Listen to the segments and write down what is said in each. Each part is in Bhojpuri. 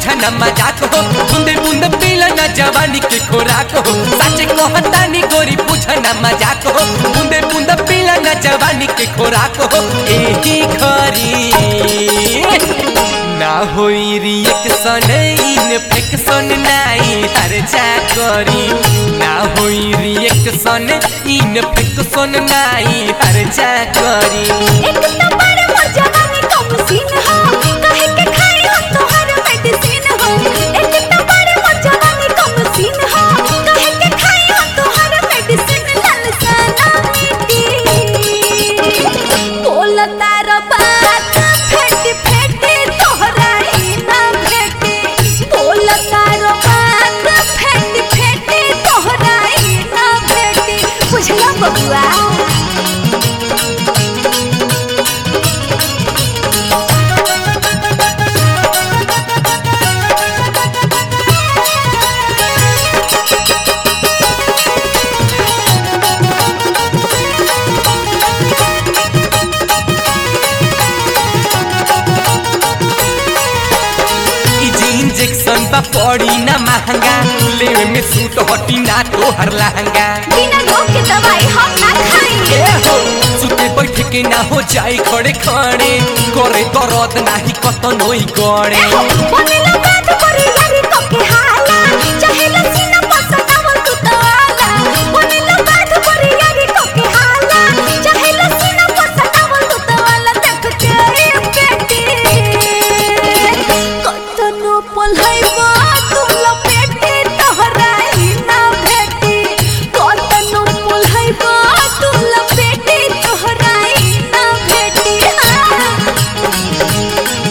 बुझा न मजाक हो बूंदे बूंद पीला न जवानी के खोराक हो सच कहतानी गोरी बुझा न मजाक हो बूंदे बूंद पीला न जवानी के खोराक हो एही खरी ना होई रिएक्शन इन्फेक्शन नाई हर जा करी ना होई रिएक्शन इन्फेक्शन नाई हर जा करी एक तो बड़े मोर जवानी कम सीन हो कहे के खाई हो तोहर मेडिसिन हो एक तो बड़े मोर जवानी कम सीन हो कहे के खाई हो तोहर मेडिसिन ललसाना मिटी बोल तार बात फेटी फेटी तोहरा ही ना भेटी बोल तार बात फेटी फेटी तोहरा ही ना भेटी बुझला बबुआ ई जे इंजेक्शन बा पड़ी ना महंगा लेवे में सूट हटी ना तोहर लहंगा बिना रोग के दवाई हम ना खाएंगे ए हो सुते बैठ के ना हो जाए खड़े खड़े करे दर्द नाही कतनोई गड़े बनेला बात करे यारी तो के हाला चाहे लसीना पसनावल तू तो आला बनेला बात करे यारी तो के हाला चाहे लसीना पसनावल तू तो आला देख के ए बेटी कतनो पल्हैबा तू लपेटी तोहरा ही ना भेटी कतनो पल्हैबा तू लपेटी तोहरा ही ना भेटी हाँ।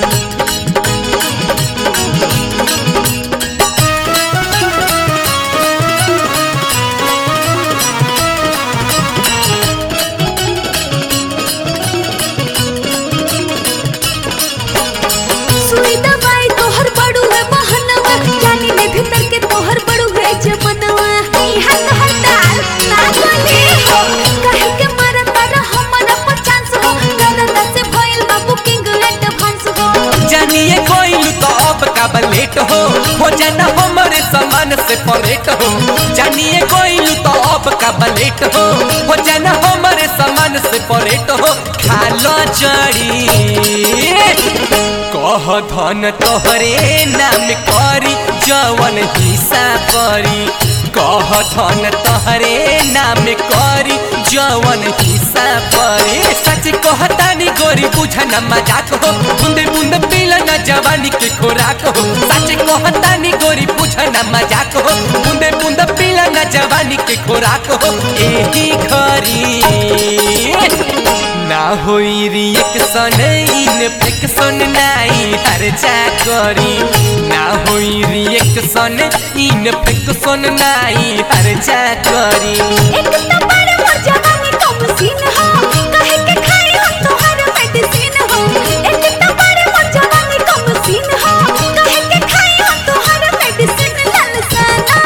सुई दवाई तोहर बड़ू है बहनवा जानी में भीतर के तोहर बड़ू है जमनवा इहा तोहर दाल ना गली हो कहे के मारा तारा हमारा पचास हो दादा से भइल बा बुकिंग एडवांस हो जानिए कोई तो अब का बलेट हो हो जाना हमारे सामान से परेट हो जानिए कोई तो अब का बलेट हो हो जाना हमारे सामान से परेट हो खालो जड़ी कह धन तोहरे नाम करी जवन हिस्सा परी कह धन तोहरे नाम करी जवन हिस्सा परी सच कहतानी गोरी बुझा न मजाक हो बूंदे बूंद पीला न जवानी के खोराक हो सच कहतानी गोरी बुझा न मजाक हो बूंदे बूंद पीला न जवानी के खोराक हो एही खरी ना होई रिएक्शन इन्फेक्शन नाई हर जा करी ना होई रिएक्शन इन्फेक्शन नाई हर जा करी एक तो बड़े मोर जवानी कम सीन हो कहे के खाई हो तोहर मेडिसिन हो एक तो बड़े मोर जवानी कम सीन हो कहे के खाई हो तोहर मेडिसिन ललसाना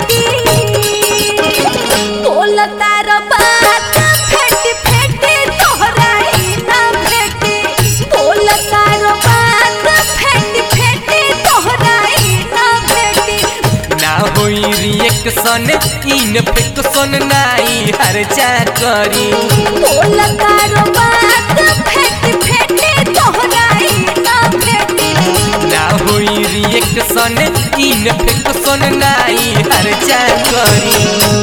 मिटी बोल तार बात फेटी फेटी तोहरा ही ना भेटी बोल तार बात फेटी फेटी तोहरा ही ना भेटी ना होई रिएक्शन इन्फेक्शन नाई हर जा करी बोल तारो बात फेटी फेटी तोहरा ही ना भेटी ना होई रिएक्शन इन्फेक्शन नाई हर जा करी